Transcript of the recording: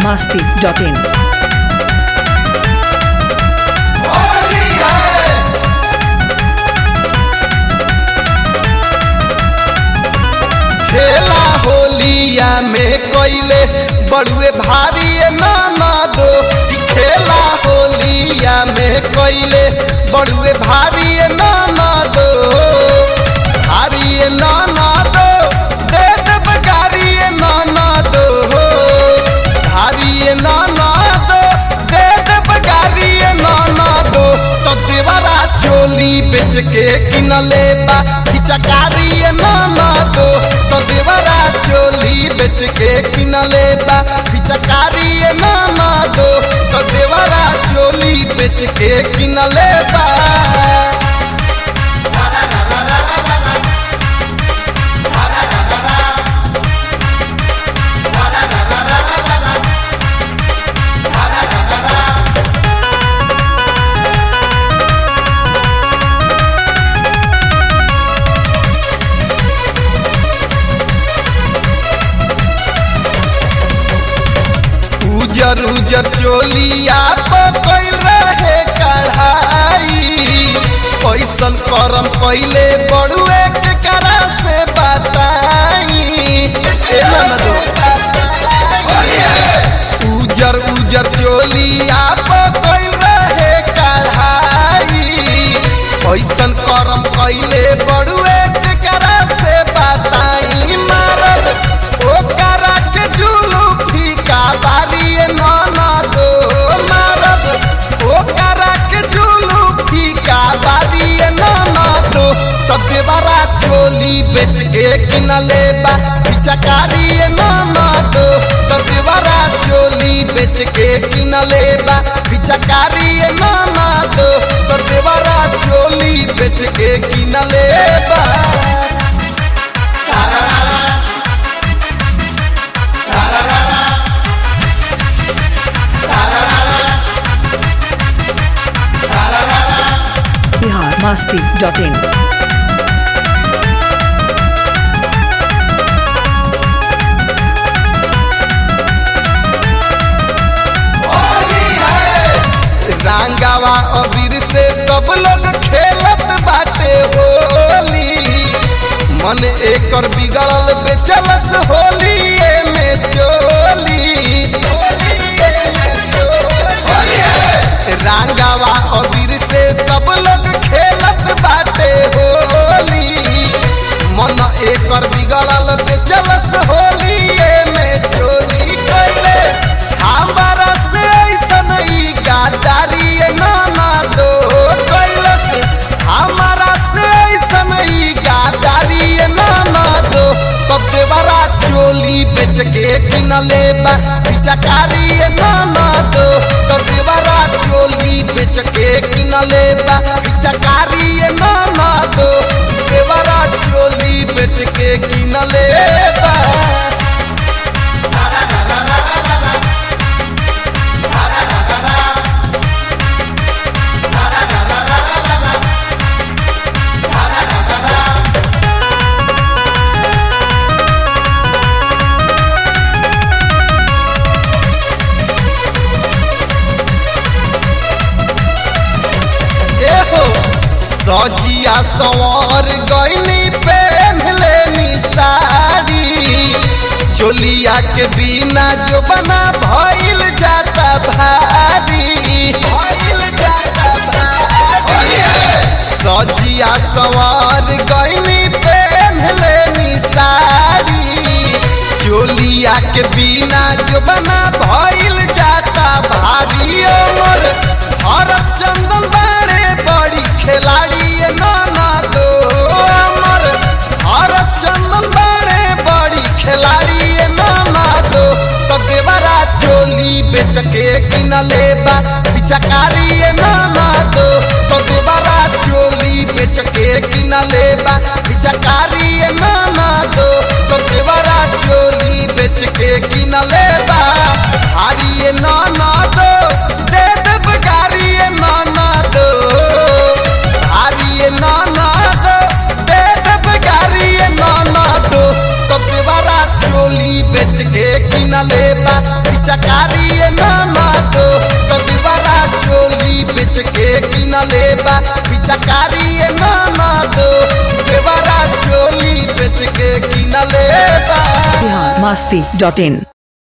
masti.in. खेला होलिया में कोइले बड़ुए भारी नाना दो ई खेला होलिया में कोइले बड़ुए भारी नाना दो भारी नाना दो दे दे बगारी नाना दो भारी नाना दो दे दे बगारी नाना दो तो देवरा चोली बेच के किनले बा हिचकारी नाना दो तो देवरा चोली बेच के किनले बा हिचकारी नाना दो तो देवरा चोली बेच के किनले बा उजर उजर चोलिया पकड़ रहे कढ़ाई पैसन करम पहले बड़ुए के करा से बताई ए ननदो। उजर उजर चोलिया पकड़ रहे कढ़ाई पैसन करम पहले बड़ुए के करा से बताई मारब ओ करा के जुलू फीका बारी नाना दो मारब ओ करा के जुलू फीका बारी नाना दो तो देवरा चोली बेच के किनले बा पिचकारी नाना दो तो देवरा चोली बेच के किनले बा पिचकारी नाना दो तो देवरा चोली बेच के किनले बा Bihar masti.in. रांगावा अबीर से सब लोग खेलत बाटे होली मन एकर बिगड़ल बेचलस होली में चोली होलिये में चोली। रांगावा अबीर से सब लोग खेलत बाटे होली मन एकर बिगड़ल बेचलस होली में चोरी कैले हमारा से ऐसन ई गादारी नाना दो कैलस हमारा से ऐसन ई गादारी नाना दो तब देवरा चोली बेच के किनले बा पिचकारी नाना दो तब देवरा चोली बेच के किनले बा पिचकारी नाना दो देवरा चोली बेच के किनले बा एहो सजिया सवार गईनी पहन लेनी साड़ी चोलिया के बिना जो बना भइल जाता भारी भइल जाता भारी सजिया सवार गईनी पहन लेनी साड़ी चोलिया के बिना जो बना भइल जाता भारी अमर भरत चंदन बाड़े बड़ी खिलाड़ी नाना दो अमर भरत चंदन बाड़े बड़ी खिलाड़ी नाना दो तो देवरा चोली बेच के किनले बा पिचकारी नाना दो तो देवरा चोली बेच के किनले बा पिचकारी नाना दो तो देवरा चोली बेच के किनले बा हारी नाना दो दे दे बगारी नाना दो हारी नाना दो दे दे बगारी नाना दो तो देवरा चोली चोली बेच के किनले बा पिचकारी नाना दो कदीवारा चोली बेच के किनले बा पिचकारी नाना दो देवारा चोली बेच के किनले बा बिहार मस्ती डॉट इन